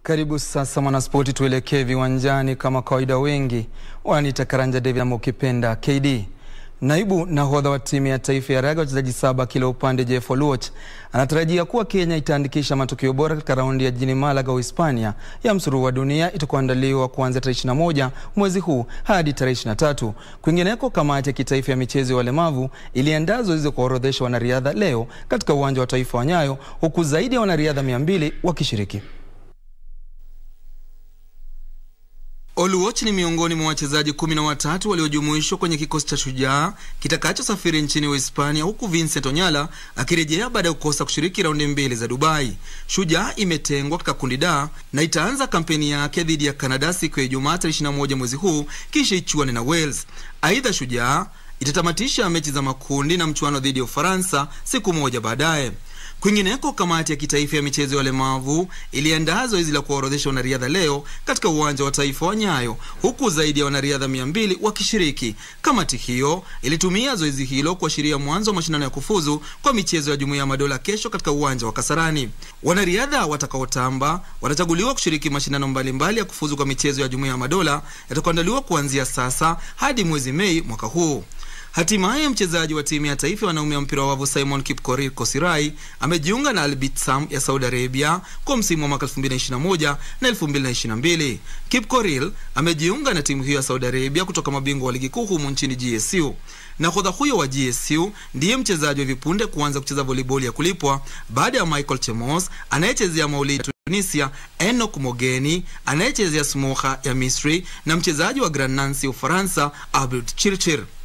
Karibu sasa mwanaspoti, tuelekee viwanjani. Kama kawaida, wengi wananiita Karanja David ama ukipenda KD. Naibu nahodha wa timu ya taifa ya raga wachezaji saba kila upande, Jeff Oluoch anatarajia kuwa Kenya itaandikisha matokeo bora katika raundi ya jijini Malaga, Uhispania ya msururu wa dunia itakayoandaliwa kuanzia tarehe 21 mwezi huu hadi tarehe 23. Kwingineko, kamati ya kitaifa ya michezo ya walemavu iliandaa zoezi kuwaorodhesha wanariadha leo katika uwanja wa taifa wa Nyayo, huku zaidi ya wanariadha 200 wakishiriki. Oluoch ni miongoni mwa wachezaji kumi na watatu waliojumuishwa kwenye kikosi cha Shujaa kitakachosafiri nchini Uhispania, huku Vincent Onyala akirejea baada ya kukosa kushiriki raundi mbili za Dubai. Shujaa imetengwa katika kundi D na itaanza kampeni yake dhidi ya Canada siku ya Ijumaa tarehe 21 mwezi huu, kisha ichuane na Wales. Aidha, Shujaa itatamatisha mechi za makundi na mchuano dhidi ya Ufaransa siku moja baadaye. Kwingineko, kamati ya kitaifa ya michezo ya walemavu iliandaa zoezi la kuwaorodhesha wanariadha leo katika uwanja wa taifa wa Nyayo, huku zaidi ya wanariadha mia mbili wakishiriki. Kamati hiyo ilitumia zoezi hilo kuashiria mwanzo wa mashindano ya kufuzu kwa michezo ya Jumuiya ya Madola kesho katika uwanja wa Kasarani. Wanariadha watakaotamba watachaguliwa kushiriki mashindano mbalimbali ya kufuzu kwa michezo ya Jumuiya ya Madola yatakayoandaliwa kuanzia sasa hadi mwezi Mei mwaka huu. Hatimaye mchezaji wa timu ya taifa ya wanaume wa mpira wa wavu Simon Kipkorir Kosirai amejiunga na Al Bitsam ya Saudi Arabia kwa msimu wa mwaka 2021 na 2022. Kipkorir amejiunga na timu hiyo ya Saudi Arabia kutoka mabingwa wa ligi kuu humu nchini GSU. Nahodha huyo wa GSU ndiye mchezaji wa vipunde kuanza kucheza volleyball ya kulipwa baada ya Michael Chemos anayechezea Maulidi Tunisia, Enoch Mogeni anayechezea Smoha ya Misri na mchezaji wa Grand Nancy Ufaransa Abdul Chirchir.